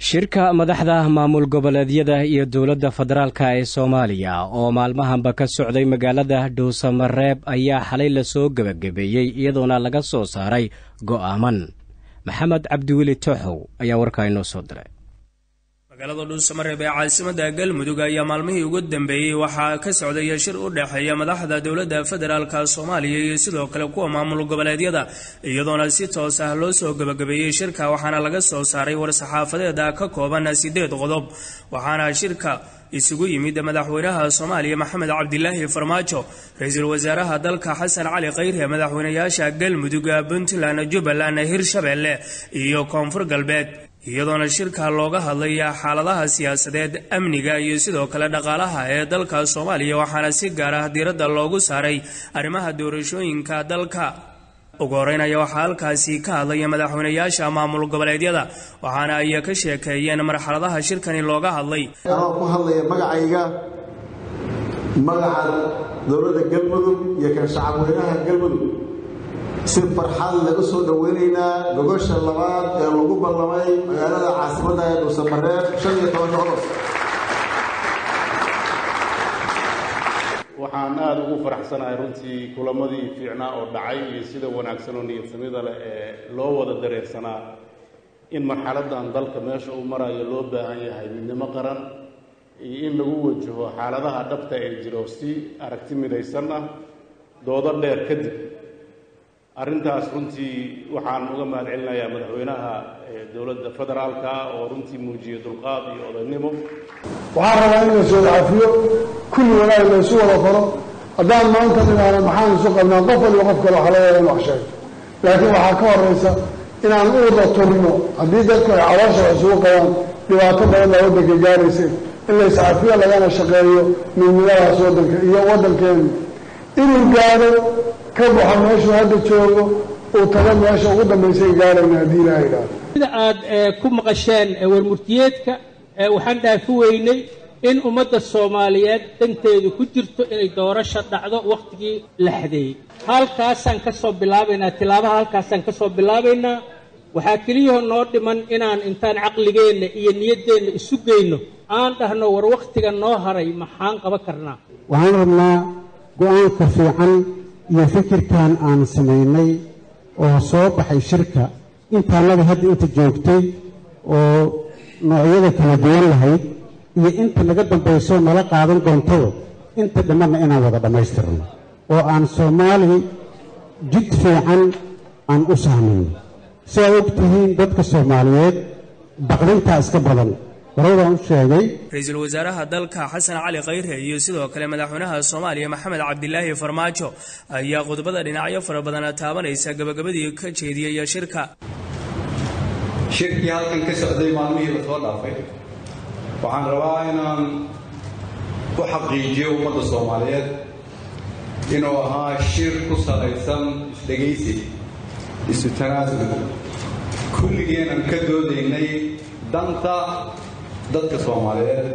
shirka madaxda maamul goboleedyada iyo dowladda federaalka ee soomaaliya oo maalmahanba ka socday magaalada dhuusamareeb ayaa xalay lasoo gebagabeeyey iyadoona laga soo saaray go'aaman maxamed cabdiweli tooxow ayaa warkaa inoo soo diray magaalada dhuusamareeb ee caasimada galmudug ayaa maalmihii ugu dambeeyey waxaa ka socdaya shir u dhexeeya madaxda dowladda federaalka soomaaliya iyo sidoo kale kuwa maamul goboleedyada iyadoona si toos ah loo soo gebagabeeyey shirka waxaana laga soo saaray war-saxaafadeeda ka kooban sideed qodob waxaana shirka isugu yimid madaxweynaha soomaaliya maxamed cabdilaahi farmaajo ra-iisul wasaaraha dalka xasan cali khayre madaxweynayaasha galmudug puntland jubbaland hirshabeelle iyo koonfur galbeed iyadoona shirka looga hadlaya xaaladaha siyaasadeed amniga iyo sidoo kale dhaqaalaha ee dalka soomaaliya waxaana si gaar ah diiradda loogu saaray arrimaha doorashooyinka dalka ugu horeynaya waxaa halkaasi ka hadlaya madaxweynayaasha maamul goboleedyada waxaana ay ka sheekeeyeen marxaladaha shirkani looga hadlay anoo ku hadlaya magacayga magaca dowladda galmudug iyo kan shacabweynaha galmudug si farxad laga soo dhoweynaynaa gogosha labaad ee lagu ballamay magaalada caasimadda ee dhuusamareeb shan iyo tobanka odos waxaan aada ugu faraxsanahay runtii kulamadii fiicnaa oo dhacay iyo sida wanaagsan oo niyadsamida leh ee loo wada dareersanaa in marxaladdan dalka meesha uu marayo loo baahan yahay midnimo qaran iyo in lagu wajaho xaaladaha dhabta ee jiro si aragti midaysan ah doodo dheer kadib arrintaas runtii waxaan uga mahad celinayaa madaxweynaha dowladda federaalka oo runtii muujiyey dulqaad iyo odaynimo waxaan rabaa in la soo cafiyo kulli wanaag la isu wada qoro haddaan maanta dhinaana maxaan isu qabnaa qof waliba qof kale waxa laga in wax sheegto laakiin waxaa ka horeysa inaan uurda turno haddii dadku ay caloosha wax isugu qabaan dhibaato badan baa waddanka gaarayseen in la iscafiyo lagana shaqeeyo midnimadaas waddanka iyo waddankeenu inuu gaaro ka baxo meeshuu hadda joogo uu tago meesha ugu dambaysay gaarayna haddii ilaaha idhaahdo sida aad ku maqasheen warmurtiyeedka waxaan dhaafi weynay in ummadda soomaaliyeed danteedu ku jirto inay doorasho dhacdo wakhtigii la xadeeyey halkaasaan ka soo bilaabaynaa tilaabaha halkaasaan ka soo bilaabaynaa waxaa keliyahoo noo dhiman inaan intaan caqligeenna iyo niyaddeenna isu geyno aan dhahno war wakhtiga noo haray maxaan qaban karnaa waxaan rabnaa go-aanka fiican iyo fikirkan aan samaynay oo soo baxay shirka intaanada hadda inta joogtay oo noocyada kala duwan lahayd iyo inta naga dambayso nala qaadan doontado inta dhammadna inaan wada dhammaystirno oo aan soomaali jid fiican aan u sahmayno si ay og tihiin dadka soomaaliyeed baqdintaa iska badan horeydaan u sheegay ra-iisul wasaaraha dalka xasan cali khayre iyo sidoo kale madaxweynaha soomaaliya maxamed cabdilaahi farmaajo ayaa khudbada dhinacyo fara badana taabanaysa gabagabadii ka jeediyaya shirka shirkii halkan ka socday maalmihii la soo dhaafay waxaan rabaa inaan u xaqiijiyo ummadda soomaaliyeed inuu ahaa shir ku salaysan isdhegaysi isu tanaasul kulligeenan ka doodaynay danta dadka soomaaliyeed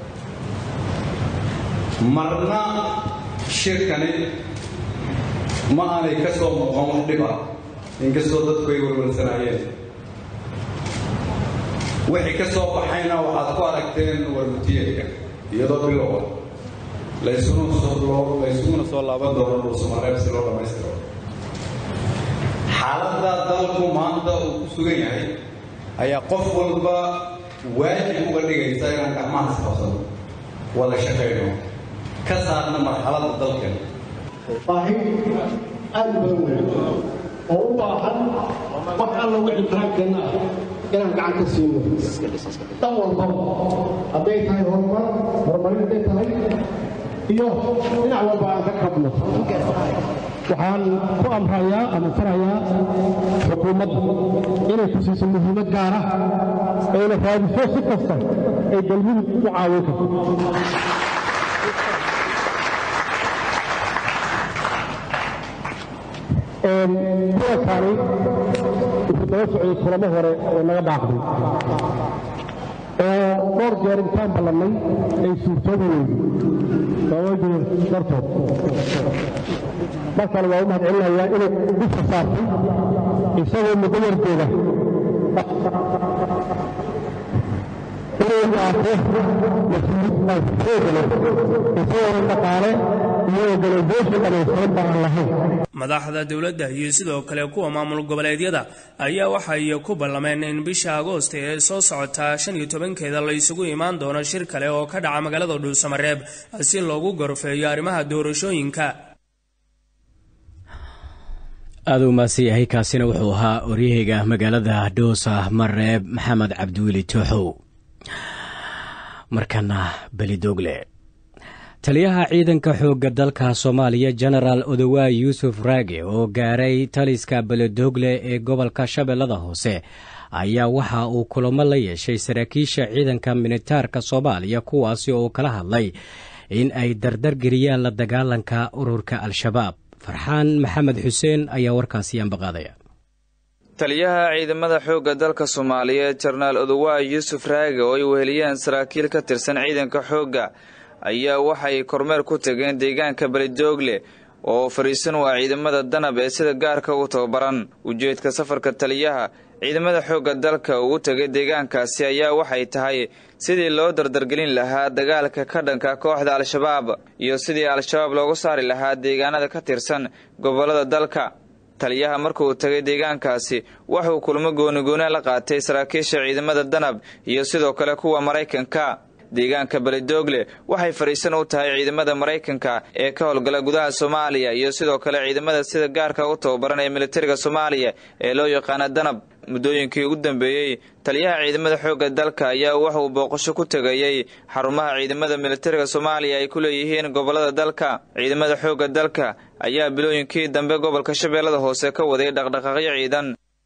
marna shirkani ma aanay ka soo muuqan wax dhib ah inkastoo dadku ay warwarsanaayeen wixii ka soo baxayna waxaad ku aragteen warmutiyeedka iyadoo bilowa laysuguna soo laaban doono dhuusamareeb si loo dhammaystiro xaaladda dalku maanta uu ku sugan yahay ayaa qof walba waajib uga dhigaysa inaan gacmahaas qabsano wada shaqayno ka saarna marxaladda dalkeena baahi aad u badan weyn oo u baahan wax alla wixii karaankeena ah inaan gacan ka siino dhan walbaba hadday tahay horumar horumarin hadday tahay iyo dhinac walba aan ka kabno waxaan ku amrayaa ama farayaa xukuumadda inay ku siiso muhiimad gaar ah ayna raadiso si kasta ay galmudug u caawin karto kuwankani wuxuu daba socday kulamo hore oo naga dhaaqday oo dhowr jeer intaan ballannay ay suurtoobi weyday sababajir dartood markale waa u mahad celinayaa inay dusha saartay isagoo muddo yar jooga inuu qaato mas-uuliyad xoog leh isagoona dhaqaale iyo organisation dhammaystiran baan lahayn madaxda dowladda iyo sidoo kale kuwa maamul goboleedyada ayaa waxay ku ballameen in bisha agoost ee soo socota shan iyo tobankeeda la isugu imaan doono shir kale oo ka dhaca magaalada dhuusamareeb si loogu gorfeeyo arrimaha doorashooyinka aada u maadsan yahay kaasina wuxuu ahaa oryahayga magaalada dhoosa mareeb maxamed cabdiweli tooxow markana belidogle taliyaha ciidanka xoogga dalka soomaaliya genaraal odowaay yuusuf raage oo gaaray taliska beledogle ee gobolka shabeellada hoose ayaa waxa uu kulamo la yeeshay saraakiisha ciidanka militaarka soomaaliya kuwaasi oo kala hadlay in ay dardargeliyaan la dagaalanka ururka al-shabaab farxaan maxamed xuseen ayaa warkaasi ambaqaadaya taliyaha ciidamada xoogga dalka soomaaliyeed jenaraal odowaay yuusuf raage oo ay weheliyeen saraakiil ka tirsan ciidanka xoogga ayaa waxay kormeer ku tageen deegaanka beledoogle oo fariisan waa ciidamada danab ee sida gaarka u tababaran ujeedka safarka taliyaha ciidamada xoogga dalka uu tegay deegaankaasi ayaa waxay tahay sidii loo dardargelin lahaa dagaalka ka dhanka kooxda al-shabaab iyo sidii al-shabaab loogu saari lahaa deegaanada ka tirsan gobollada dalka taliyaha markuu tagay deegaankaasi wuxuu kulmo goonigoona la qaatay saraakiisha ciidamada danab iyo sidoo kale kuwa maraykanka deegaanka beledoogle waxay fadhiisan u tahay ciidamada maraykanka ee ka howlgala gudaha soomaaliya iyo sidoo kale ciidamada sida gaarka u tababaran ee militariga soomaaliya ee loo yaqaana danab muddooyinkii ugu dambeeyey taliyaha ciidamada xoogga dalka ayaa wuxuu booqasho ku tegayey xarumaha ciidamada militariga soomaaliya ay ku leeyihiin gobollada dalka ciidamada xoogga dalka ayaa bilooyinkii dambe gobolka shabeellada hoose ka waday dhaqdhaqaaqyo ciidan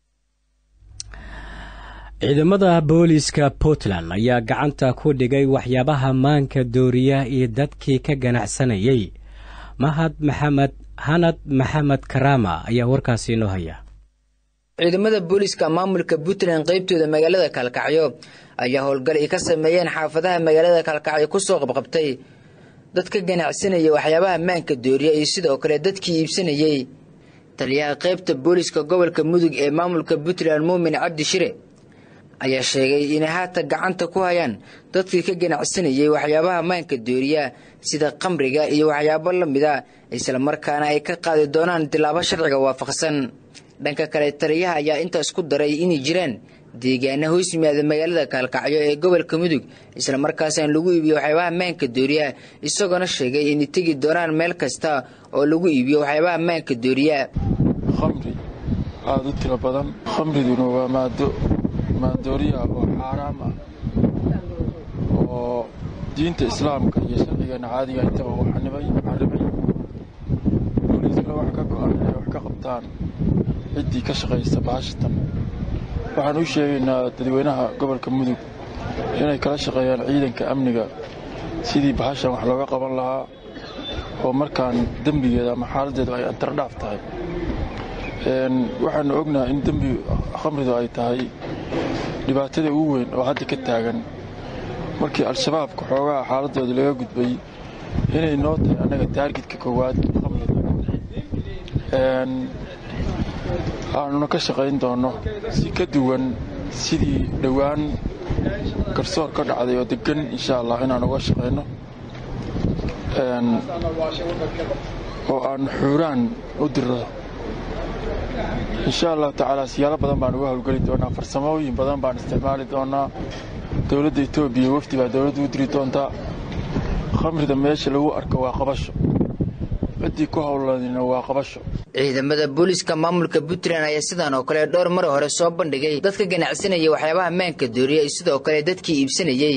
ciidamada booliiska puntland ayaa gacanta ku dhigay waxyaabaha maanka dooriya iyo dadkii ka ganacsanayay mahad maxamed hanad maxamed karaama ayaa warkaasi inoo haya ciidamada booliiska maamulka puntland qaybtooda magaalada kalkacyo ayaa howlgal ay ka sameeyeen xaafadaha magaalada kalkacyo kusoo qabqabtay dad ka ganacsanaya waxyaabaha maanka dooriya iyo sidoo kale dadkii iibsanayey taliyaha qaybta booliiska gobolka mudug ee maamulka puntland muumin cabdi shire ayaa sheegay inay haatan gacanta ku hayaan dadkii ka ganacsanayay waxyaabaha maanka dooriya sida qamriga iyo waxyaabo la mid a islamarkaana ay ka qaadi doonaan tilaabo sharciga waafaqsan dhanka kale taliyaha ayaa intaas ku daray inay jiraan deegaana hoos yimaada magaalada kaalkacyo ee gobolka mudug islamarkaasaan lagu iibiyo waxyaabaha maanka dooriya isagoona sheegay inay tegi doonaan meel kasta oo lagu iibiyo waxyaabaha maanka dooriya khamri aada u tiro badan khamriduna waa maado maandooriya oo xaaraam ah oo diinta islaamka iyo sharcigeena caadiga intaba uu xanibay xaribay booliiskana wax ka go-an inay wax ka qabtaan ciddii ka shaqaysa baashatan waxaan u sheegaynaa dadweynaha gobolka mudug inay kala shaqeeyaan ciidanka amniga sidii bahashan wax looga qaban lahaa oo markaan dembigeeda ama xaaladdeedu ay antardhaaf tahay waxaanu ognahay in dembi khamridu ay tahay dhibaatada ugu weyn oo hadda ka taagan markii al-shabaabka xoogaha xaaladooda laga gudbay inay noo tahay annaga taargidka koowaad khamrida aanuna ka shaqayn doonno si ka duwan sidii dhowaan garsoor ka dhacday oo degan insha allah inaan uga shaqayno oo aan xuuraan u diro insha allahu tacaala siyaalo badan baan uga howlgeli doonaa farsamooyin badan baan isticmaali doonaa dowladda etoobiya wafdi baa dowladda u diri doontaa khamrida meesha lagu arko waa qabasho ciddii ku howlanina waa qabasho ciidamada booliiska maamulka puntland ayaa sidaan oo kale dhowr mar hore soo bandhigay dadka ganacsanayay waxyaabaha maanka dooriya iyo sidoo kale dadkii iibsanayey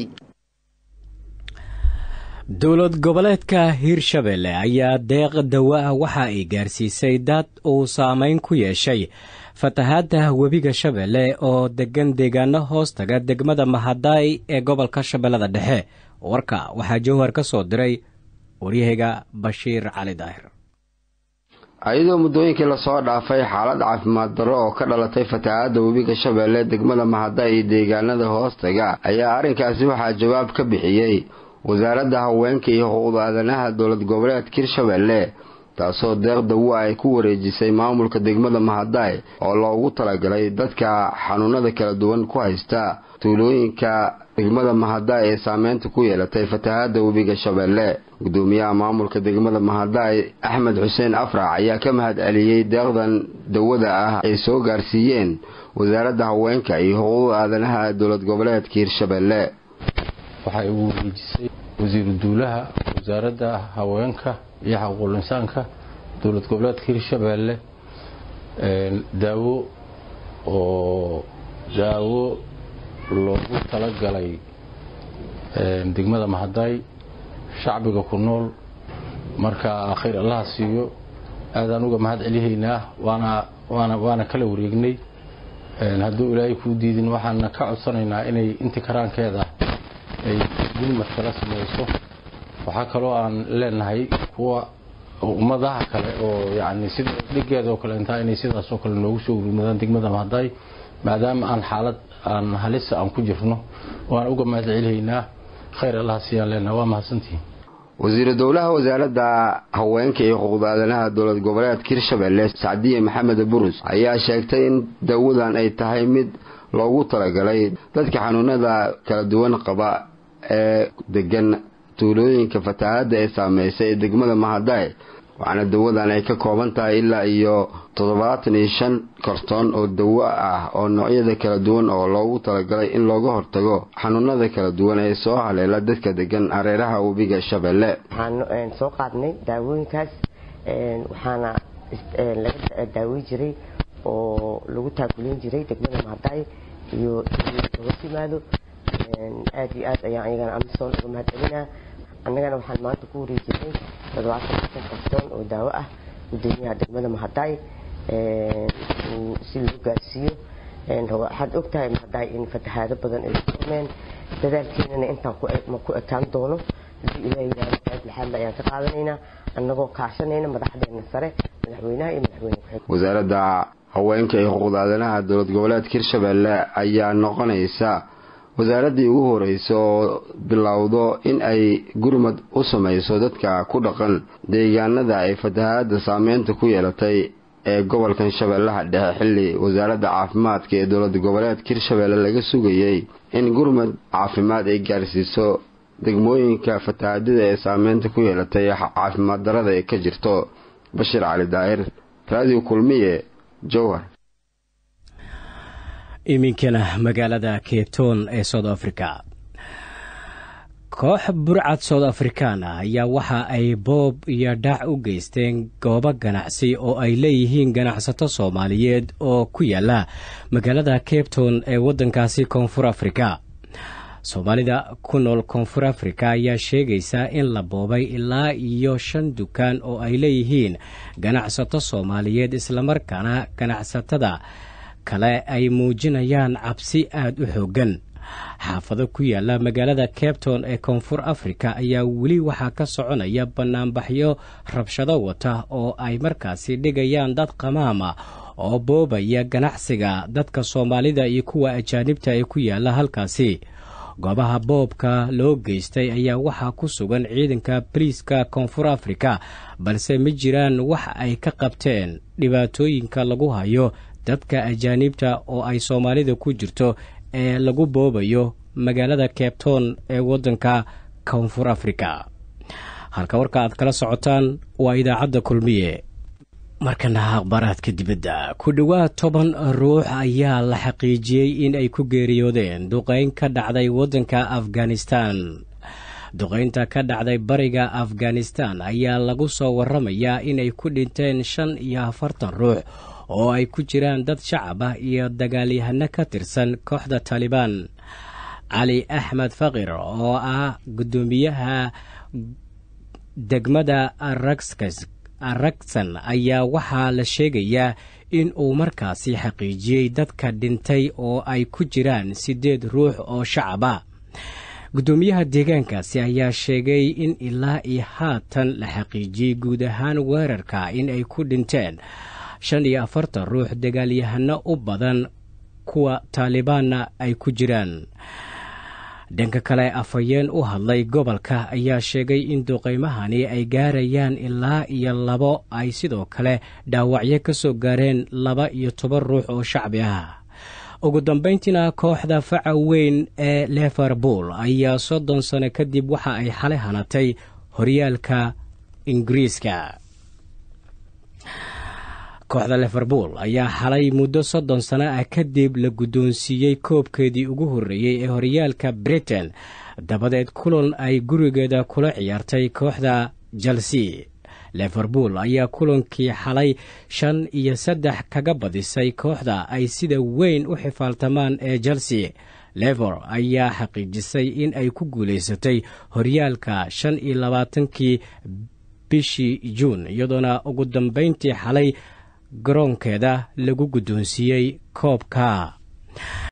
dowlad goboleedka hiirshabelle ayaa deeq dawa ah waxa ay gaarsiisay dad uu saameyn ku yeeshay fatahaadda webiga shabeelle oo degan deegaano hoos taga degmada mahadaay ee gobolka shabeellada dhexe warka waxaa jowhar ka soo diray waryahayga bashiir cali daahir ayadoo muddooyinkii lasoo dhaafay xaalad caafimaad darro oo ka dhalatay fatahaadda webiga shabeelle degmada mahadaay iyo deegaanada hoostaga ayaa arrinkaasi waxaa jawaab ka bixiyey wasaaradda haweenka iyo xuquuqda aadanaha dowlad goboleedka hirshabelle taasoo deeq dawo ay ku wareejisay maamulka degmada mahadaay oo loogu talagalay dadka xanuunada kala duwan ku haysta tuulooyinka degmada mahadaay ee saameynta ku yeelatay fatahaada webiga shabeelle gudoomiyaha maamulka degmada mahadaay axmed xuseen afrac ayaa ka mahad celiyey deeqdan dawada ah ay soo gaarsiiyeen wasaaradda haweenka iyo xuquuqda aadanaha dowlad goboleedka hirshabeelle waxay ugu wareejisay wasiiru duulaha wasaaradda haweenka iyo xaquuqul insaanka dowlad goboleedka hirshabeelle daawo oo daawo loogu talagalay degmada mahadaay shacbiga ku nool marka khayr allaha siiyo aadaan uga mahad celihaynaa waana waana waana kala wareegnay hadduu ilaahay kuu diidin waxaana ka codsanaynaa inay inti karaankeeda ay gulmad kala samayso waxaa kaloo aan leenahay kuwa ummadaha kale oo yani sida dhigeeda oo kale intaa inay sidaasoo kale noogu soo ururmadaan degmada mahadaay maadaama aan xaalad aan halisa aan ku jirno waan uga mahad celihaynaa khayr allaha siiyaan leenaha waa mahadsantihiin wasiiru dowlaha wasaaradda haweenka iyo xuquuqda aadanaha dowlad goboleedka hirshabeelle sacdiye maxamed burus ayaa sheegtay in dawadan ay tahay mid loogu talagalay dadka xanuunada kala duwan qaba ee degan tuulooyinka fatahaadda ee saameysay ee degmada mahadaay waxaana dawadan ay ka kooban tahay ilaa iyo toddobaatan iyo shan kartoon oo dawo ah oo noocyada kala duwan oo loogu talagalay in looga hortago xanuunada kala duwan ee soo haleela dadka degan hareeraha webiga shabeelle waxaan soo qaadnay daawooyinkaas waxaana laga daawey jiray oo lagu taakuleyn jiray degmada mahadaay iyo hoos yimaado aad iyo aad ayaan ayagana amisoon uga mahad celinaa annagana waxaan maanta ku wareejinay toddobaatan shan kartoon oo daawo ah gudoomiyaha degmada mahadaay si loo gaarsiiyo waxaad ogtahay mahadaay in fatahaado badan ay ku kulmeen dadaalkeenana intaan ma ku ekaan doono hadii ilaah yidhahdo qayb lixaadla ayaan ka qaadanaynaa annagoo kaashanayna madaxdeena sare madaxweynaha iyo madaxweyne ku-xigeenka wasaaradda haweenka iyo xuquuqda aadanaha dowlad goboleedka hirshabeelle ayaa noqonaysa wasaaraddii ugu horeysa oo bilowdo in ay gurmad u samayso dadka ku dhaqan deegaanada ay fatahaada saameynta ku yeelatay ee gobolkan shabeellaha dhexe xilli wasaaradda caafimaadka ee dowlad goboleedka hirshabeelle laga sugayay in gurmad caafimaad ay gaarsiiso degmooyinka fatahaadada ee saameynta ku yeelatay caafimaad darada ee ka jirto bashir cali daahir raadiyo kulmiye jowhar iminkana magaalada keton ee south africa koox burcad south afrikaan ah ayaa waxa ay boob iyo dhac u geysteen goobo ganacsi oo ay leeyihiin ganacsato soomaaliyeed oo ku yaala magaalada capton ee waddankaasi koonfur afrika soomaalida ku nool koonfur afrika ayaa sheegaysa in la boobay ilaa iyo shan dukaan oo ay leeyihiin ganacsato soomaaliyeed islamarkaana ganacsatada kale ay muujinayaan cabsi aada u xooggan xaafado ku yaala magaalada capton ee koonfur afrika ayaa weli waxaa ka soconaya bannaanbaxyo rabshado wata oo ay markaasi dhigayaan dad qamaama oo boobaya ganacsiga dadka soomaalida iyo kuwa ajaanibta ee ku yaala halkaasi goobaha boobka loo geystay ayaa waxaa ku sugan ciidanka boliiska koonfur afrika balse ma jiraan wax ay ka qabteen dhibaatooyinka lagu hayo dadka ajaanibta oo ay soomaalida ku jirto ee lagu boobayo magaalada cabton ee waddanka koonfur afrika halka warka aad kala socotaan waa idaacadda kulmiye markana akhbaaraadka dibadda ku dhowaad toban ruux ayaa la xaqiijiyey in ay ku geeriyoodeen duqeyn ka dhacday waddanka afghanistan duqeynta ka dhacday bariga afghanistan ayaa lagu soo waramayaa inay ku dhinteen shan iyo afartan ruux oo ay ku jiraan dad shacab ah iyo dagaalyahano ka tirsan kooxda taalibaan cali axmed fakir oo ah guddoomiyaha degmada araksan ayaa waxaa la sheegayaa in uu markaasi xaqiijiyey dadka dhintay oo ay ku jiraan siddeed ruux oo shacab ah guddoomiyaha deegaankaasi ayaa sheegay in ilaa iyo haatan la xaqiijiyey guud ahaan weerarka in ay ku dhinteen shan iyo afartan ruux dagaalyahano u badan kuwa taalibaanna ay ku jiraan dhanka kale afhayeen u hadlay gobolka ayaa sheegay in duqaymahani ay gaarayaan ilaa iyo labo ay sidoo kale dhaawacyo ka soo gaareen laba iyo toban ruux oo shacbi ah ugu dambayntiina kooxda faca weyn ee liverpool ayaa soddon sano kadib waxa ay xalay hanatay horyaalka ingiriiska kooxda liverpool ayaa xalay muddo soddon sano ah kadib la guddoonsiiyey koobkeedii ugu horreeyey ee horyaalka britain dabadeed kulan ay gurigeeda kula ciyaartay kooxda chelsea liverpool ayaa kulankii xalay shan iyo saddex kaga badisay kooxda ay sida weyn u xifaaltamaan ee chelsea lever ayaa xaqiijisay in ay ku guulaysatay horyaalka shan iyo labaatankii bishii juun iyadoona ugu dambayntii xalay garoonkeeda lagu guddoonsiiyey koobka